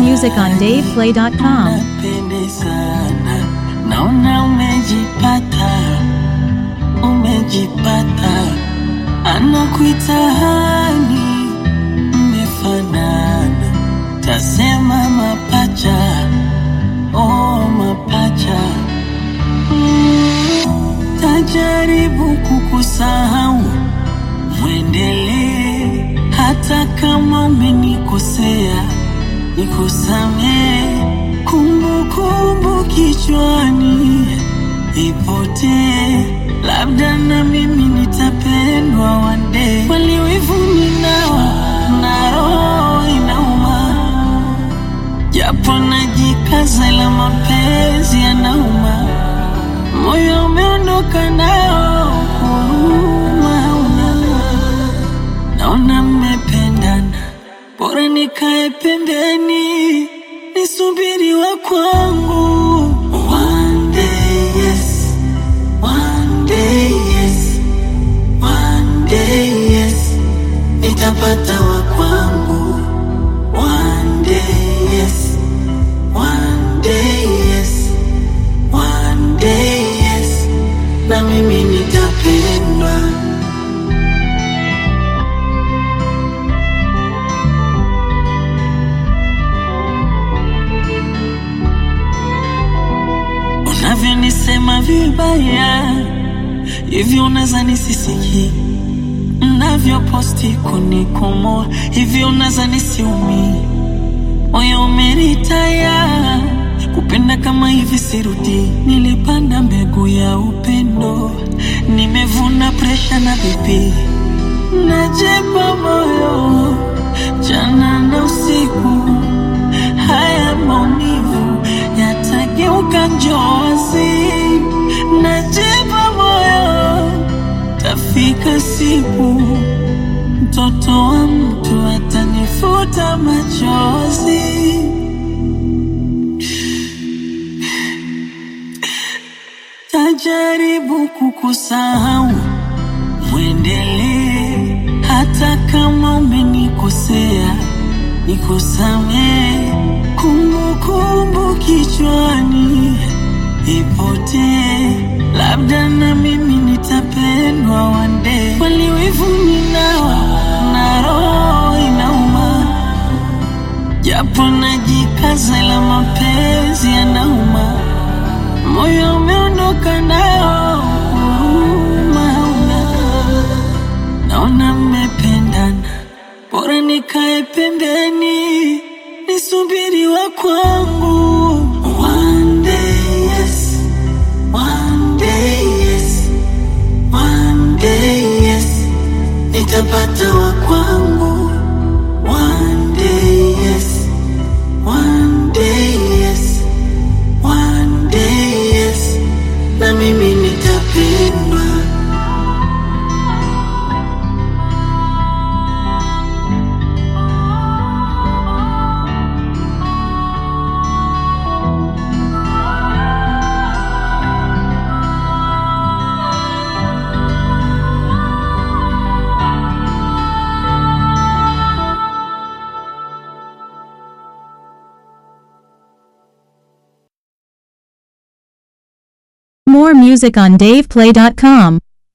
music on DavePlay.com. Unapendezana, naona umejipata, umejipata, anakuita hani, mmefanana, tasema mapacha, oh mapacha, mm, tajaribu kukusahau, mwendelee hata kama umenikosea nikusamee, kumbukumbu kichwani ipotee, labda na mimi nitapendwa wande. Kweli wivu ninao na roho inauma, japo najikaza, ila mapenzi yanauma, moyo umeondoka nao, huruma hauna naona mmependana, bora nikae pembeni nisubiri wa kwangu. One day yes, one day yes, one day yes, nitapata wa kwangu. One day yes, one day yes, one day yes, na mimi nitapendwa. unavyonisema vibaya hivyo unaza nisisiki mnavyoposti kunikomoa hivyo unaza nisiumi moyo umeritaya kupenda kama hivi sirudi nilipanda mbegu ya upendo nimevuna presha na bibi najepa moyo jana na usiku haya maumivu yatageuka njozi najipa moyo tafika siku mtoto wa mtu atanifuta machozi tajaribu kukusahau mwendelee hata kama umenikosea nikusamee kumbukumbu kichwani ipotee labda na mimi nitapendwa wande kweli wivu ninao na roho inauma japo najikaza ila mapenzi yanauma moyo umeondoka nao huruma hauna naona mmependana, bora nikae pembeni nisubiri wa kwangu. One day yes, one day yes, one day yes, nitapata wa kwangu. One day yes, one day yes, one day yes, na mimi nitapendwa. More music on DavePlay.com.